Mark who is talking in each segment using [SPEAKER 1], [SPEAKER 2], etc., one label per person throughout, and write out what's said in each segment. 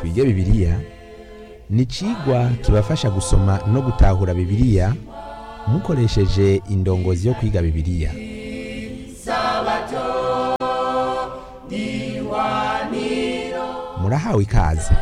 [SPEAKER 1] twige bibiliya ni icigwa kibafasha gusoma no gutahura bibiliya mukoresheje indongozi yo kwiga bibiliya murahawe ikaze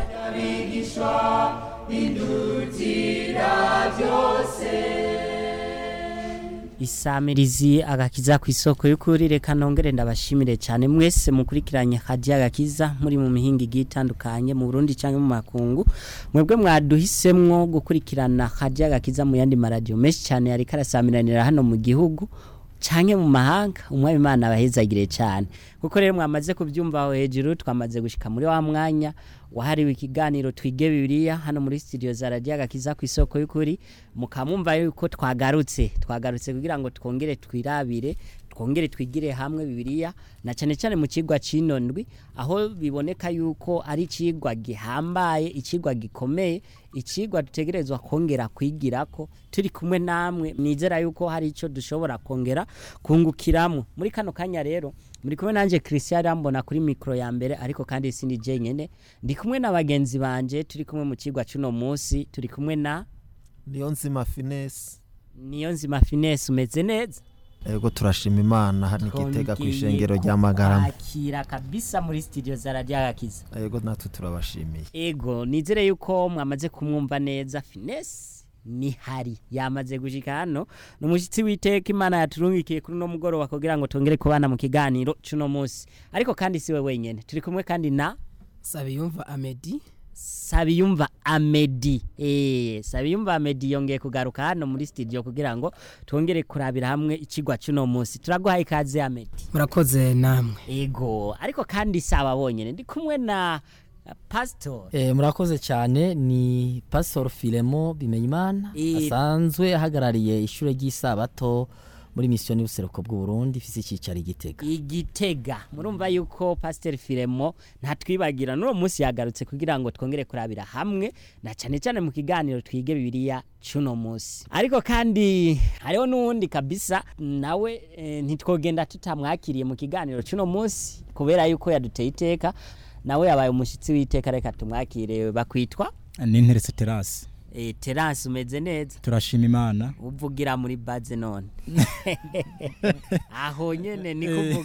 [SPEAKER 2] isamirizi agakiza ku isoko y'ukuri reka nongere ndabashimire cyane mwese mukurikiranye hajya agakiza muri mu mihinga igiye itandukanye mu Burundi cyangwa mu makungu mwebwe mwaduhisemwo gukurikirana hajya agakiza mu yandi maradiyo menshi cyane yari karasamiranira hano mu gihugu canke mu mahanga umwami imana abahezagire cyane kuko rero mwamaze kubyumva aho hejuru twamaze gushika muri wa mwanya wahariwe ikiganiro twige bibiliya hano muri studio za radio agakiza ku isoko y'ukuri mukamumva yuko twagarutse twagarutse kugira ngo twongere twirabire twongere twigire hamwe bibiliya na cyane cyane mu kigwa cinondwi aho biboneka yuko ari ikigwa gihambaye ikigwa gikomeye ikigwa dutegerezwa kongera kwigirako turi kumwe namwe nizera yuko hari ico dushobora kongera kungukiramo muri kano kanya rero muri kumwe nanje Christian Rambona kuri micro ya mbere ariko kandi sindi je nyene ndi kumwe na bagenzi banje turi kumwe mu kigwa cuno munsi turi kumwe na
[SPEAKER 3] niyo nzima finesi
[SPEAKER 2] niyo nzima finesse umeze neza
[SPEAKER 3] ego turashima imana hano igitega ku
[SPEAKER 2] Twongeye
[SPEAKER 3] ishengero rya magarama
[SPEAKER 2] kukwakira kabisa muri studio za radio agakiza
[SPEAKER 3] ego natwe turabashimiye
[SPEAKER 2] ego nizere yuko mwamaze kumwumva neza finesse ni hari yamaze gushika hano ni umushyitsi w'iteka imana yaturungikiye kuri uno mugoroba kugira ngo tongere kubana mu kiganiro cuno munsi ariko kandi siwe wenyene turi kumwe kandi na
[SPEAKER 4] Sabiyumva Amedi
[SPEAKER 2] Sabiyumva Amedi eh Sabiyumva Amedi yongeye kugaruka hano muri studio kugira ngo twongere kurabira hamwe ikigwa cuno munsi turaguhaye ikaze Amedi
[SPEAKER 4] murakoze namwe
[SPEAKER 2] ego ariko kandi saba bonyene ndi kumwe na uh, pastor
[SPEAKER 5] Eh, murakoze cyane ni Pastor Filemo Bimenyimana
[SPEAKER 2] Eh.
[SPEAKER 5] asanzwe ahagarariye ishure ry'isabato muri mission y'ubuseruko bw'u Burundi ifise icicaro i Gitega.
[SPEAKER 2] igitega murumva yuko pasiteri firemo ntatwibagira n'uwo munsi yagarutse kugira ngo twongere kurabira hamwe na cyane cyane mu kiganiro twige bibiliya cy'uno munsi ariko kandi hariho n'uwundi kabisa nawe eh, ntitwogenda tutamwakiriye mu kiganiro cy'uno munsi kubera yuko yaduteye iteka nawe yabaye umushyitsi w'iteka reka tumwakire bakwitwa
[SPEAKER 6] n'interetse terasi
[SPEAKER 2] eh, terasi umeze neza
[SPEAKER 6] turashima imana
[SPEAKER 2] uvugira muri baze none aho nyene ni kuvuga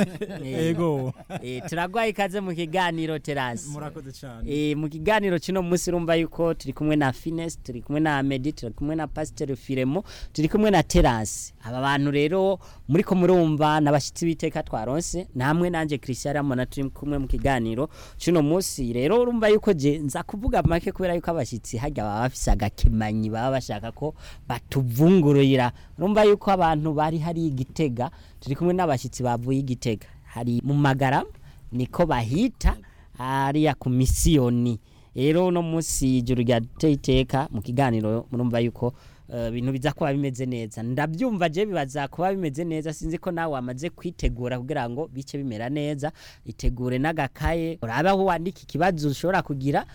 [SPEAKER 2] Eh,
[SPEAKER 6] ego
[SPEAKER 2] eh, turagwaye ikaze mu kiganiro terasi
[SPEAKER 6] murakoze cyane
[SPEAKER 2] Eh, mu kiganiro kino munsi urumva yuko turi kumwe na Finesse turi kumwe na Amedi turi kumwe na Pasteur Firemo turi kumwe na Terasi aba bantu rero muri ko murumva nabashitsi biteka twaronse namwe nanje Christian Ramona turi kumwe mu kiganiro kino munsi rero urumva yuko je nza kuvuga make kubera yuko abashitsi hajya baba bafise agakemanyi baba bashaka ko batuvungurira urumva yuko abantu bari hari igitega turi kumwe n'abashitsi bavuye igitega hari mu magara niko bahita hariya ku misiyoni rero uno munsi ijuru ryateye iteka mu kiganiro murumva yuko eh, ibintu biza kuba bimeze neza ndabyumva je bibaza kuba bimeze neza sinzi ko nawe wamaze kwitegura kugira ngo bice bimera neza itegure n'agakaye urabe aho wandika ikibazo ushobora kugira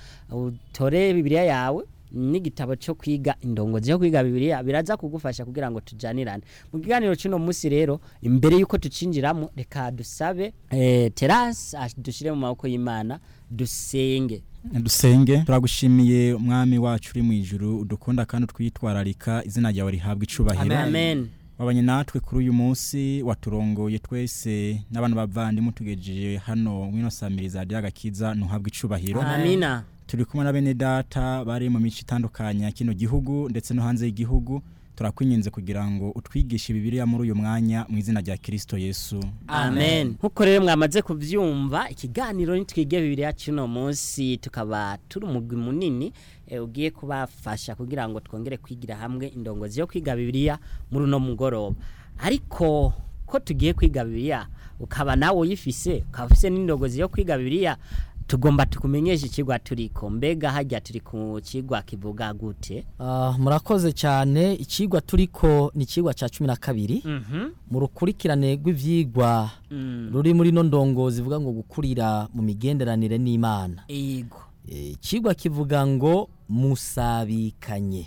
[SPEAKER 2] utore bibiliya yawe n'igitabo cyo kwiga indongozi yo kwiga bibiliya biraza kugufasha kugira ngo tujanirane mu kiganiro cy'uno munsi rero imbere y'uko tucinjiramo reka dusabe eh, terasi dushyire mu maboko y'imana dusenge
[SPEAKER 6] dusenge turagushimiye umwami wacu uri mu ijuru udukunda kandi utwitwararika izina ryawe rihabwa icubahiro
[SPEAKER 2] amen
[SPEAKER 6] wabanye natwe kuri uyu munsi waturongoye twese n'abantu bavandimwe tugejeje hano mwino samiriza rya gakiza ntuhabwe icubahiro
[SPEAKER 2] amina
[SPEAKER 6] turi kumwe na bene data bari mu mico itandukanye ya kino gihugu ndetse no hanze y'igihugu turakwinginze kugira ngo utwigishe bibiliya muri uyu mwanya mu izina rya kirisito yesu
[SPEAKER 2] amen nkuko rero mwamaze kubyumva ikiganiro nitwige bibiliya cy'uno munsi tukaba turi umugwi munini eh, ugiye kubafasha kugira ngo twongere kwigira hamwe indongozi yo kwiga bibiliya muri uno mugoroba ariko ko tugiye kwiga bibiliya ukaba nawe uyifise ukaba ufise n'indongozi yo kwiga bibiliya tugomba tukumenyesha ikigwa turiko mbega hajya turi ku kigwa kivuga gute
[SPEAKER 5] Ah, murakoze cyane ikigwa turiko ni ikigwa ca 12
[SPEAKER 2] mhm
[SPEAKER 5] mu rukurikirane rw'ivyigwa
[SPEAKER 2] mm.
[SPEAKER 5] ruri muri no ndongo zivuga ngo gukurira mu migenderanire n'Imana.
[SPEAKER 2] ego
[SPEAKER 5] Eh, Ikigwa kivuga ngo musabikanye.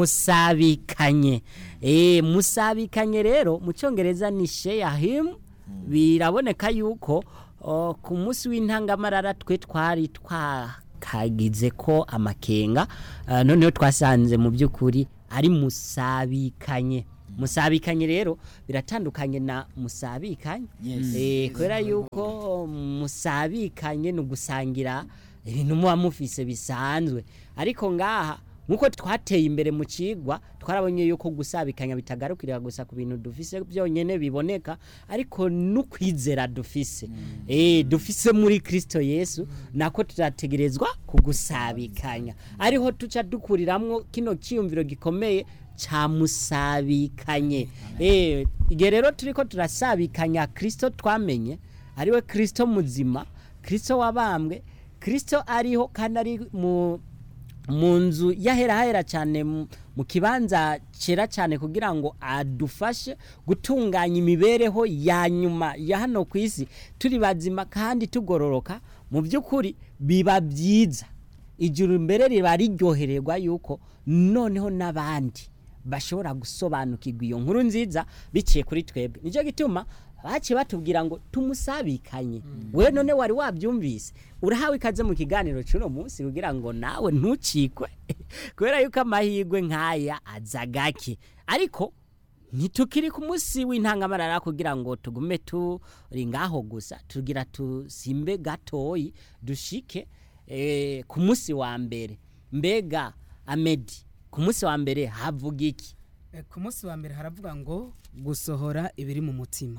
[SPEAKER 2] musabikanye eh musabikanye rero mu cyongereza ni share him biraboneka yuko oh, ku munsi w'intangamarara twe twari twa kagize ko amakenga ah, noneho twasanze mu by'ukuri ari musabikanye musabikanye rero biratandukanye na musabikanye eh kubera yuko musabikanye ni ugusangira ibintu muba mufise bisanzwe ariko ngaha nkuko twateye imbere mu cigwa twarabonye yuko gusabikanya bitagarukira gusa ku bintu dufise byonyene biboneka ariko n'ukwizera dufise eh dufise muri Kristo Yesu nako turategerezwa kugusabikanya ariho tuca dukuriramwo kino ciyumviro gikomeye ca musabikanye eh igihe rero turiko turasabikanya Kristo twamenye ariwe Kristo muzima Kristo wabambwe Kristo ariho kandi ari mu mu nzu yaherahera cyane mu mu kibanza cyera cyane kugira ngo adufashe gutunganya imibereho ya nyuma ya hano ku isi turi bazima kandi tugororoka mu by'ukuri biba byiza ijuru mbere riba riryohererwa yuko noneho n'abandi bashobora gusobanukirwa iyo nkuru nziza biciye kuri twebwe nicyo gituma baciye batubwira ngo tumusabikanye we none wari wabyumvise urahawe ikaze mu kiganiro cy'uno munsi kugira ngo nawe ntucikwe kubera yuko amahirwe nk'aya aza gake ariko ntitukiri ku munsi w'intangamarara kugira ngo tugume turi ngaho gusa tugira tusimbe gatoyi dushike eh, ku munsi wa mbere mbega amedi ku munsi wa mbere havuga iki
[SPEAKER 4] Eh, ku munsi wa mbere haravuga ngo gusohora ibiri mu mutima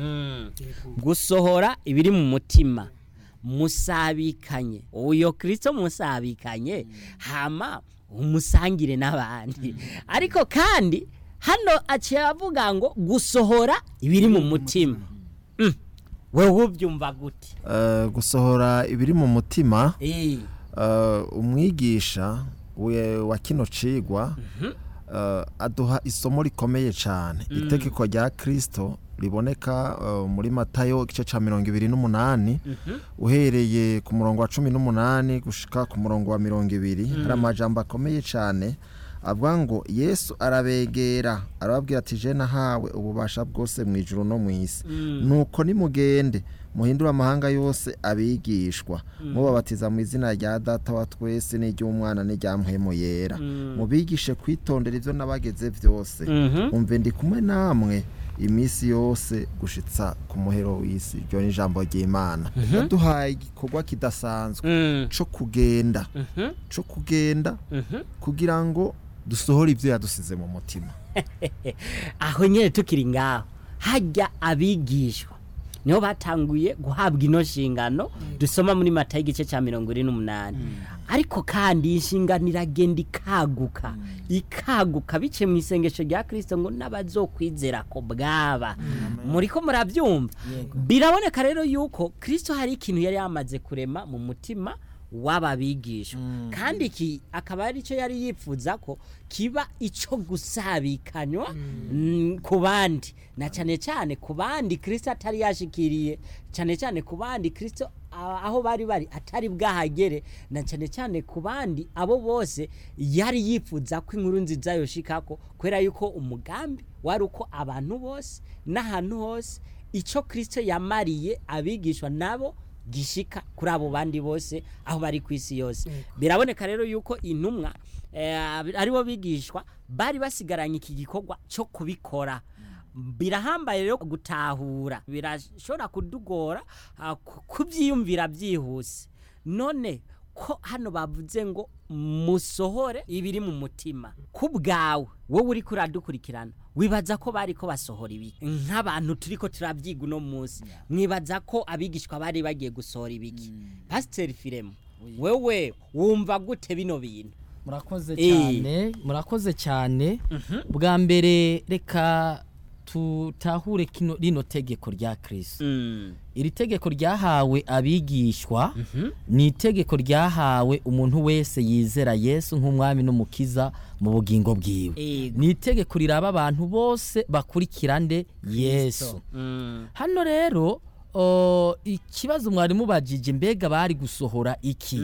[SPEAKER 2] gusohora ibiri mu mutima musabikanye uyo kirisito musabikanye hama umusangire n'abandi ariko kandi hano aciye avuga ngo gusohora ibiri mu mutima Mm. wewe ubyumva gute
[SPEAKER 3] Eh, gusohora ibiri mu mutima
[SPEAKER 2] Eh,
[SPEAKER 3] eh, umwigisha we- wa kino cigwa eh, aduha isomo rikomeye cyane itegeko rya kirisito riboneka eh, muri matayo igice cya mirongo ibiri n'umunani uhereye ku murongo wa cumi n'umunani gushika ku murongo wa mirongo ibiri hari amajambo akomeye cyane avuga ngo yesu arabegera arababwira ati je nahawe ububasha bwose mu ijuru no mu isi nuko nimugende muhindure amahanga yose abigishwa mubabatiza mu izina rya data wa twese n'iry'umwana n'irya mpwemu yera mubigishe kwitondera ibyo nabageze byose
[SPEAKER 2] mhm.
[SPEAKER 3] umve ndi kumwe namwe iminsi yose gushitsa ku muhero w'isi ryo ni ijambo ry'imana yaduhaye igikorwa kidasanzwe
[SPEAKER 2] Mm,
[SPEAKER 3] co kugenda
[SPEAKER 2] mhm,
[SPEAKER 3] co kugenda
[SPEAKER 2] mhm.
[SPEAKER 3] kugira ngo dusohore ibyo yadusize mu mutima
[SPEAKER 2] aho nyine tukiri ngaho hajya abigishwa niho batanguye guhabwa ino nshingano dusoma muri mata y'igice cya mirongo ine n'umunani ariko kandi iyi nshingano iragenda ikaguka ikaguka biciye mu isengesho rya kirisito ngo n'abazokwizera ko bwaba muri ko murabyumva biraboneka rero yuko kirisito hari ikintu yari yamaze kurema mu mutima w'ababigishwa kandi iki akaba ari cyo yari yifuza ko kiba icyo gusabikanywa mm, ku bandi na cyane cyane ku bandi kirisito atari yashikiriye cyane cyane ku bandi kirisito a- aho bari bari atari bwahagere na cyane cyane ku bandi abo bose yari yifuza ko inkuru nziza yoshikako kubera yuko umugambi wari uko abantu bose n'ahantu hose icyo kirisito yamariye abigishwa nabo gishika kuri abo bandi bose aho bari ku isi yose biraboneka rero yuko intumwa eh, aribo bigishwa bari basigaranye iki gikorwa cyo kubikora birahambaye rero gutahura birashobora kudugora ah, ku- kubyiyumvira byihuse none ko hano bavuze ngo musohore ibiri mu mutima ku bwawe wowe uri kuradukurikirana wibaza ko bari ko basohora ibiki nk'abantu turi ko turabyiga uno munsi mwibaza ko abigishwa bari bagiye gusohora ibiki pasiteri firemu wewe wumva gute bino bintu
[SPEAKER 5] murakoze
[SPEAKER 2] Eh.
[SPEAKER 5] cyane murakoze cyane bwa mbere reka tutahure kino rino tegeko rya kirisito
[SPEAKER 2] Mm.
[SPEAKER 5] iri tegeko ryahawe abigishwa ni itegeko ryahawe umuntu wese yizera yesu nk'umwami n'umukiza mu bugingo bwiwe
[SPEAKER 2] Ego.
[SPEAKER 5] ni itegeko riraba abantu bose bakurikira nde yesu
[SPEAKER 2] Mm.
[SPEAKER 5] hano rero o, ikibazo mwari mubajije mbega bari gusohora iki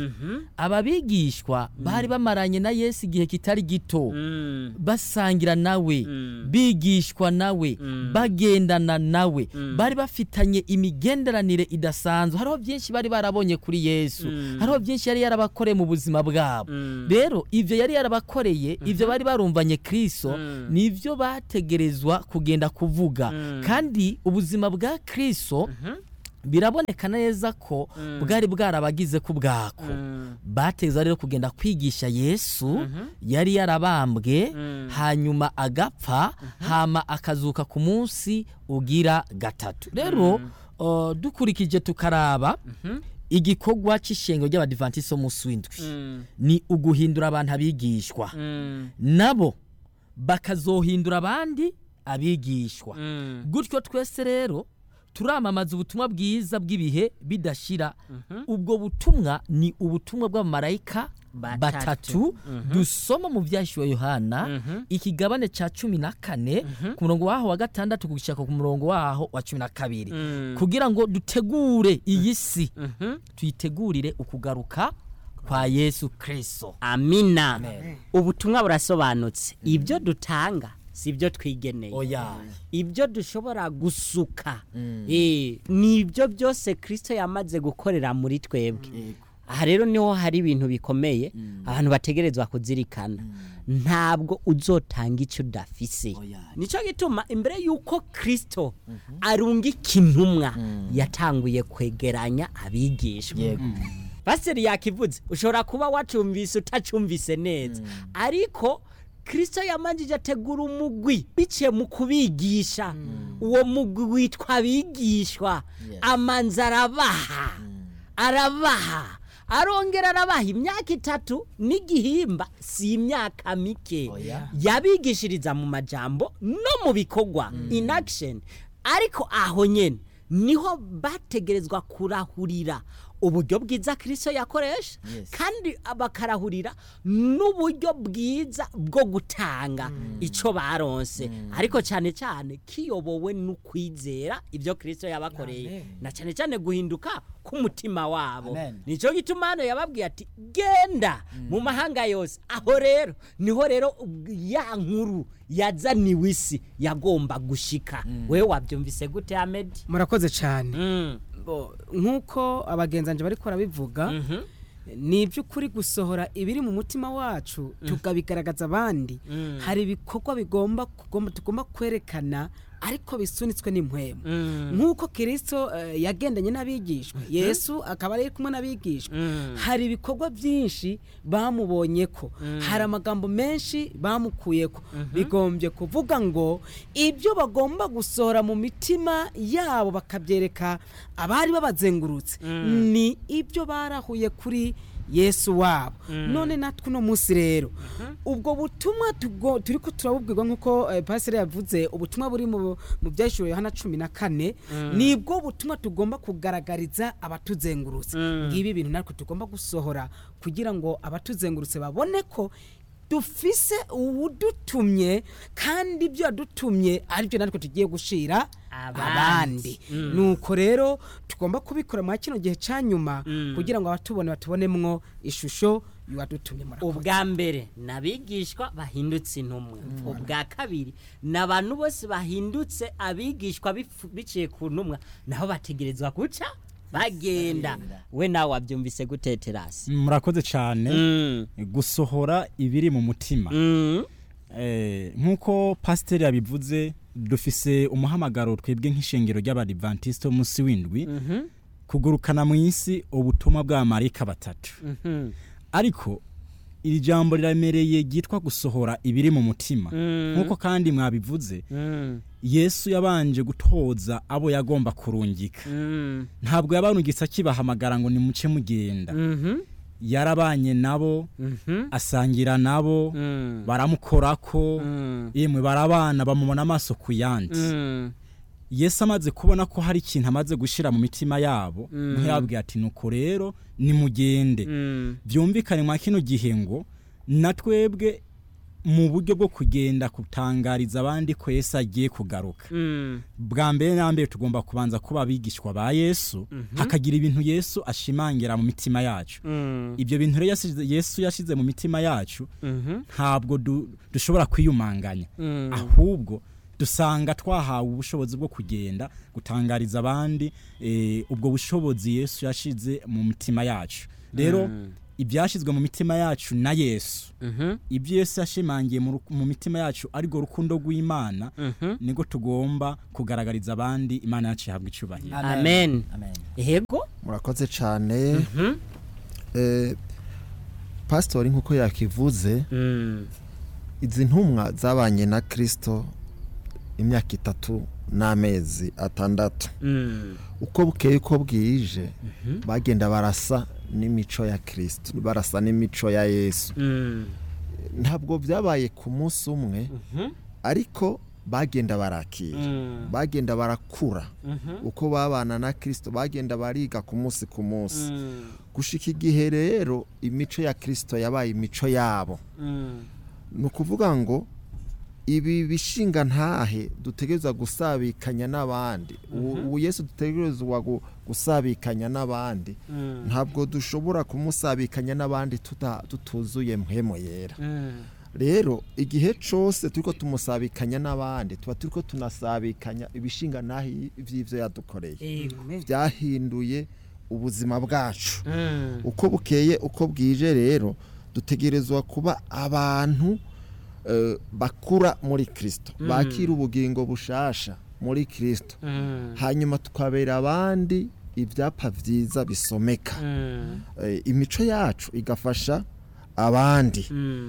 [SPEAKER 5] ababigishwa bari bamaranye na yesu igihe kitari gito basangira nawe bigishwa nawe bagendana nawe bari bafitanye imigenderanire idasanzwe hariho byinshi bari barabonye kuri yesu hariho byinshi yari yarabakoreye mu buzima bwabo rero ibyo yari yarabakoreye ibyo bari barumvanye kristo nibyo bategerezwa kugenda kuvuga kandi ubuzima bwa kristo biraboneka neza ko bwari bwarabagize ku bwako bateza rero kugenda kwigisha yesu yari yarabambwe hanyuma agapfa hama akazuka ku munsi ugira gatatu rero uh, dukurikije tukaraba igikorwa cy'ishengero ry'abadivantisiti munsi w'indwi ni uguhindura abantu abigishwa nabo bakazohindura abandi abigishwa gutyo twese rero turamamaza ubutumwa bwiza bw'ibihe bidashira ubwo butumwa ni ubutumwa bw'abamarayika
[SPEAKER 2] Batatu.
[SPEAKER 5] batatu dusoma mu byashyuwe yohana ikigabane cya cumi na kane ku murongo waho wa gatandatu gushaka ku murongo waho wa cumi na kabiri kugira ngo dutegure iyi si tuyitegurire ukugaruka kwa yesu kirisito
[SPEAKER 2] amina ubutumwa burasobanutse ibyo dutanga si ibyo twigeneye
[SPEAKER 5] oya
[SPEAKER 2] ibyo dushobora gusuka Eh, ni ibyo byose kirisito yamaze gukorera muri twebwe aha rero niho hari ibintu bikomeye abantu bategerezwa kuzirikana ntabwo uzotanga icyo udafise
[SPEAKER 5] Oya.
[SPEAKER 2] nicyo gituma imbere y'uko kirisito arungika intumwa yatanguye kwegeranya abigishwa
[SPEAKER 5] yego
[SPEAKER 2] pasiteri yakivuze ushobora kuba wacumvise utacumvise neza ariko kirisito yamanjije ategura umugwi biciye mu kubigisha uwo mugwi witwa abigishwa amanza arabaha arabaha arongera arabaha imyaka itatu n'igihimba si imyaka mike
[SPEAKER 5] Oya.
[SPEAKER 2] yabigishiriza mu majambo no mu bikorwa in action ariko aho nyene niho bategerezwa kurahurira uburyo bwiza kirisito yakoresha
[SPEAKER 5] Yes.
[SPEAKER 2] kandi bakarahurira n'uburyo bwiza bwo gutanga icyo baronse ariko cyane cyane kiyobowe n'ukwizera ibyo kirisito yabakoreye
[SPEAKER 4] Amen.
[SPEAKER 2] na cyane cyane guhinduka k'umutima wabo
[SPEAKER 5] Amen.
[SPEAKER 2] nicyo gituma hano yababwiye ati genda mu mahanga yose aho rero niho rero ubw- ya nkuru yazaniwe isi yagomba gushika wewe wabyumvise gute amedi
[SPEAKER 4] murakoze cyane
[SPEAKER 2] Mm.
[SPEAKER 4] Bo, nk'uko abagenzanje bari barabivuga ni iby'ukuri gusohora ibiri mu mutima wacu tukabigaragaza abandi hari ibikorwa bigomba kugomba- tugomba kwerekana ariko bisunitswe n'impwemu nk'uko kirisito eh, yagendanye n'abigishwa yesu akaba ari kumwe n'abigishwa hari ibikorwa byinshi bamubonye ko hari amagambo menshi bamukuye ko bigombye kuvuga ngo ibyo bagomba gusohora mu mitima yabo bakabyereka abari babazengurutse ni ibyo barahuye kuri yesu wabo none natwe uno munsi rero ubwo butumwa tugo- turi ko turabubwirwa nk'uko eh, pasiteri yavuze ubutumwa buri mu mu byashyiriwe yohana cumi na kane nibwo butumwa tugomba kugaragariza abatuzengurutse ngibi bintu natwe tugomba gusohora kugira ngo abatuzengurutse babone ko dufise uwudutumye kandi ibyo yadutumye aribyo natwe tugiye gushira
[SPEAKER 2] Abandi.
[SPEAKER 4] abandi nuko rero tugomba kubikora muri kino gihe cya nyuma kugira ngo abatubone batubonemwo ishusho y'uwadutumye murakoze
[SPEAKER 2] ubwa mbere ni abigishwa bahindutse intumwa ubwa kabiri ni abantu bose bahindutse abigishwa bifu- biciye ku ntumwa naho bategerezwa guca bagenda we nawe wabyumvise guteterasi
[SPEAKER 6] murakoze cyane
[SPEAKER 2] Mm.
[SPEAKER 6] gusohora ibiri mu mutima
[SPEAKER 2] Mm.
[SPEAKER 6] Eh, nk'uko pasiteri yabivuze dufise umuhamagaro twebwe nk'ishengero ry'abadivantisite munsi w'indwi kugurukana mu isi ubutumwa bw'abamarayika batatu
[SPEAKER 2] Mhm.
[SPEAKER 6] ariko iri jambo riramereye ryitwa gusohora ibiri mu mutima nk'uko kandi mwabivuze
[SPEAKER 2] Mm.
[SPEAKER 6] yesu yabanje gutoza abo yagomba kurungika
[SPEAKER 2] Mm.
[SPEAKER 6] ntabwo yabarungitse akibahamagara ngo nimuce mugenda
[SPEAKER 2] Mhm.
[SPEAKER 6] yarabanye nabo
[SPEAKER 2] Mhm.
[SPEAKER 6] asangira nabo
[SPEAKER 2] Mm.
[SPEAKER 6] baramukorako
[SPEAKER 2] Mm.
[SPEAKER 6] yemwe barabana bamubona amaso ku yandi
[SPEAKER 2] Mm.
[SPEAKER 6] yesu amaze kubona ko hari ikintu amaze gushyira mu mitima yabo niho yababwiye ati nuko rero nimugende
[SPEAKER 2] Mm.
[SPEAKER 6] byumvikane mwa kino gihe ngo na twebwe mu buryo bwo kugenda gutangariza abandi ko yesu agiye kugaruka bwa mbere na mbere tugomba kubanza kuba abigishwa ba yesu hakagira ibintu yesu ashimangira mu mitima yacu ibyo bintu rero yasize- yesu yashyize mu mitima yacu ntabwo du- dushobora kwiyumanganya ahubwo dusanga twahawe ubushobozi bwo kugenda gutangariza abandi eh, ubwo bushobozi yesu yashize mu mitima yacu rero ibyashyizwe mu mitima yacu na yesu ibyo yesu yashimangiye mu ru- mu mitima yacu ariko rukundo rw'imana nibwo tugomba kugaragariza abandi imana yacu ihabwa icyubahiro
[SPEAKER 2] amen
[SPEAKER 5] amen
[SPEAKER 2] yego
[SPEAKER 3] murakoze cyane Eh, pasitori nk'uko yakivuze izi ntumwa zabanye na kirisito imyaka itatu n'amezi atandatu uko bukeye uko bwije bagenda barasa n'imico ya kirisito barasa n'imico ya yesu ntabwo byabaye ku munsi umwe ariko bagenda barakira bagenda barakura uko babana na kirisito bagenda bariga ku munsi ku munsi gushika igihe rero imico ya kirisito yabaye imico yabo ni ukuvuga ngo ibi bishinga ntahe dutegereza gusabikanya n'abandi ubu ubu yesu dutegerezwa gu- gusabikanya n'abandi ntabwo dushobora kumusabikanya n'abandi tuta- tutuzuye mpemo yera rero igihe cyose turiko tumusabikanya n'abandi tuba turiko tunasabikanya ibishinga ntahe by'ibyo yadukoreye byahinduye ubuzima bwacu uko bukeye uko bwije rero dutegerezwa kuba abantu eh, bakura muri kirisito bakira ubugingo bushasha muri kirisito hanyuma tukabera abandi ibyapa byiza bisomeka Eh, imico yacu igafasha abandi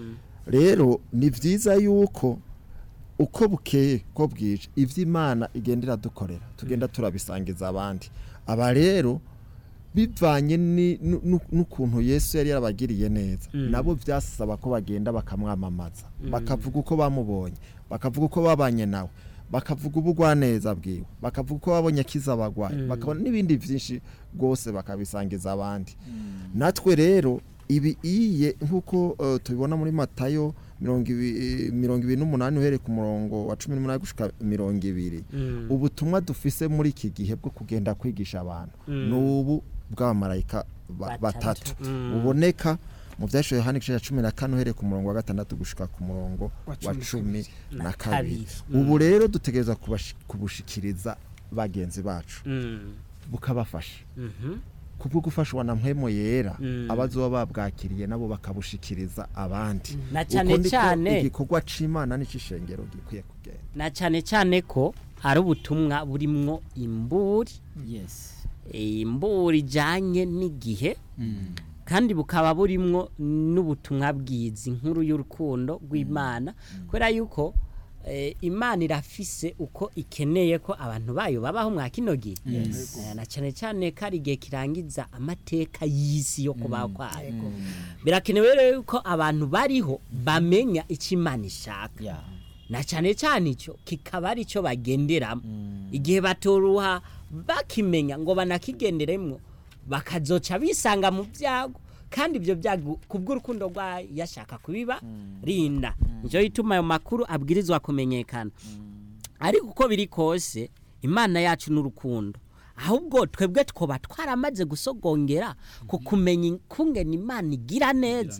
[SPEAKER 3] rero ni byiza yuko uko bukeye ko bwije ibyo imana igenda iradukorera tugenda turabisangiza abandi aba rero bivanye ni- nu- nu- n'ukuntu yesu yari yarabagiriye neza nabo byasaba ko bagenda bakamwamamaza bakavuga uko bamubonye bakavuga uko babanye nawe bakavuga ubugwaneza bwiwe bakavuga uko babonye akiza abagwayi bakabona n'ibindi byinshi rwose bakabisangiza abandi natwe rero ibi iye nk'uko eh, tubibona muri matayo mirongo ibi- mirongo ibiri n'umunani uhereye ku murongo wa cumi n'umunani gushika mirongo ibiri ubutumwa dufise muri iki gihe bwo kugenda kwigisha abantu ni ubu bw'abamarayika ba- batatu buboneka mu byashoye yohani igice cya cumi na kane uhereye ku murongo wa gatandatu gushika ku murongo wa cumi na kabiri ubu rero dutegereza kubashi- kubushikiriza bagenzi bacu bukabafasha kubwo gufashwa na mpemo yera abazoba babwakiriye nabo bakabushikiriza abandi
[SPEAKER 2] Na cane
[SPEAKER 3] Uko niko
[SPEAKER 2] cane-
[SPEAKER 3] igikorwa c'imana n'icishengero gikwiye kugenda
[SPEAKER 2] na cyane cyane ko ari ubutumwa burimwo imburi
[SPEAKER 5] yes
[SPEAKER 2] imburi ijyanye n'igihe kandi bukaba burimwo n'ubutumwa bwiza inkuru y'urukundo rw'imana kubera yuko eh, imana irafise uko ikeneye ko abantu bayo babaho mwa kino gihe Eh, na cyane cyane ko ari igihe kirangiza amateka y'isi yo kubaho kwayo birakenewe rero yuko abantu bariho bamenya icyo imana ishaka
[SPEAKER 5] yeah
[SPEAKER 2] na cyane cyane icyo kikaba ari cyo bagenderamo igihe batoruha bakimenya ngo banakigenderemo bakazoca bisanga mu byago kandi ibyo byago kubw'urukundo rwayo yashaka kubiba rinda nicyo gituma ayo makuru abwirizwa kumenyekana ariko uko biri kose imana yacu n'urukundo ahubwo twebwe twoba twaramaze gusogongera ku kumenya ikungena imana igira neza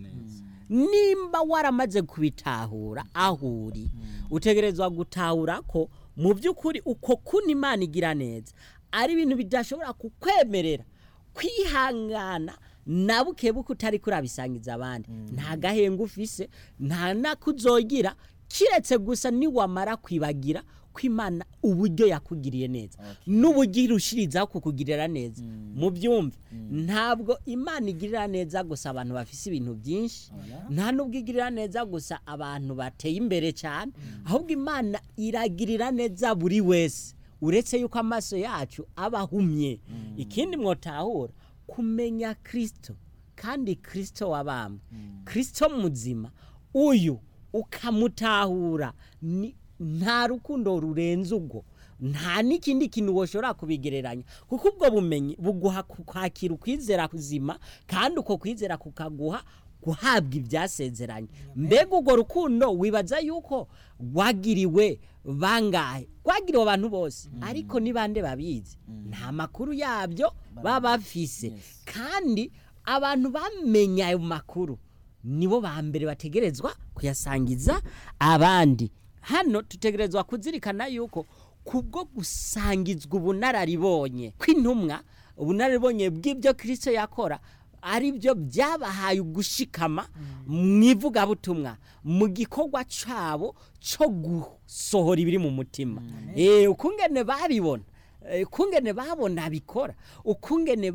[SPEAKER 2] nimba waramaze kubitahura aho uri utegerezwa gutahura ko mu by'ukuri uko kuna imana igira neza ari ibintu bidashobora kukwemerera kwihangana na buke buke utari kurabisangiza abandi nta gahenga ufise nta nakuzogira kiretse gusa niwamara kwibagira ko imana uburyo yakugiriye neza n'uburyo irushirizaho kukugirira neza mu byumve ntabwo imana igirira neza gusa abantu bafise ibintu byinshi nta n'ubwo igirira neza gusa abantu bateye imbere cyane ahubwo imana iragirira neza buri wese uretse yuko amaso yacu aba ahumye ikindi mwotahura kumenya kirisito kandi kirisito wabambwe kirisito muzima uyu ukamutahura ni- nta rukundo rurenze ubwo nta n'ikindi kintu washobora kubigereranya kuko ubwo bumenyi buguha ku- kwakira ukwizera kuzima kandi uko kwizera kukaguha guhabwa ibyasezeranye mbega urwo rukundo wibaza yuko rwagiriwe bangahe rwagiriwe abantu bose ariko ni bande babizi nta makuru yabyo baba bafise kandi abantu bamenya ayo makuru nibo ba mbere bategerezwa kuyasangiza abandi hano tutegerezwa kuzirikana yuko kubwo gusangizwa ubunararibonye kw'intumwa ubunararibonye bw'ibyo kirisito yakora ari byo byabahaye ugushikama mu ivugabutumwa mu gikorwa cyabo cyo gusohora ibiri mu mutima ukungene babibona ukungene babona bikora ukungene